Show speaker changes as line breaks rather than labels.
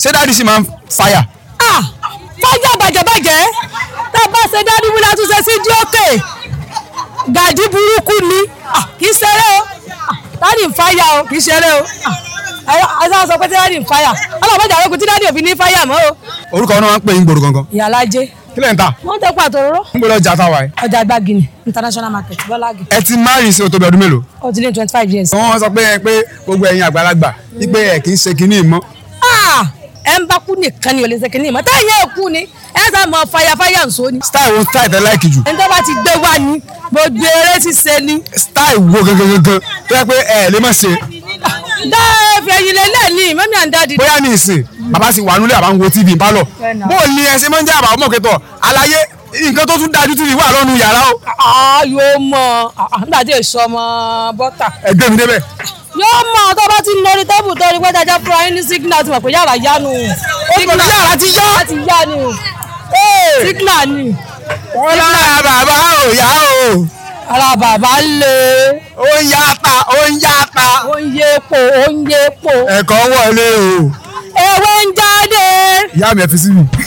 ṣé dáàdi sì máa ń fàyà.
ah fájà bàjẹ́bàjẹ́ tá a bá ṣe dádì wúlá tún ṣe sí díòkè gàdí burúkú ni Ah, kì í ṣeré o Ah, dádì ń fáyà o kì í ṣeré o àṣà sọ pé tí dádì ń fáyà ọlọ́mọdé àwọn okùn tí dádì òfin ní fáyà mọ́ o.
orúkọ wọn máa ń pè yín gbòòrò gangan.
ìyàlájé
kí lẹ̀ ń ta.
wọ́n tẹ́ pàtó róró
ń gbọ́dọ̀ jà táwa ẹ̀.
ọjà gbági international market bọ́lági
ẹ ti márì sí otobi ọdún mélòó.
ó ti ní twenty five years.
wọ́n sọ pé pé gbogbo ẹ̀yin àgbàlagbà wípé ẹ̀ kì í ṣe kinní mọ́.
Ah, ẹ ń bá kú nìkan ni ò lè ṣe kìnìún mọ́ táyà ẹ̀ kú ni ẹ sá mọ fàyàfàyà nsọ ni.
style wo style tẹ láìkì jù.
ẹni tó bá ti gbé wá ni gbogbo eré ti ṣe ni.
style wo gangan gangan tó yẹ pé ẹ lè má ṣe.
dáa fẹ̀yìn lélẹ̀ ni mọ́mí à ń dáàdi.
bóyá ní ìsìn bàbá sì wà nílé àbá ń wo tv pálọ̀ bó o ní ẹ ṣe máa ń jẹ́ àbá ọmọ kẹtọ̀ àlàyé nǹkan tó tún dájú tv wà lọ́nu yàrá o.
Ah, yóò mọ ah, nígbà tí èso ọmọ bọ́tà.
ẹgbẹ́ mi débẹ̀.
yóò mọ tó bá ti ń lórí tébù tó rí pé dájá fúnra yín ní signal ti mọ̀ pé yàrá yá nu.
Ó ti mọ̀ pé yàrá ti yá.
yàrá ti yá ni. signal ni.
wọ́n lára bàbá ò yá o.
ara bàbá lè.
ó ń yá ta ó ń yá ta.
ó ń yé epo ó ń yé epo.
ẹ̀kọ́ wọlé o.
ewé ń jáde.
ìyá mi ẹ fi sí mi.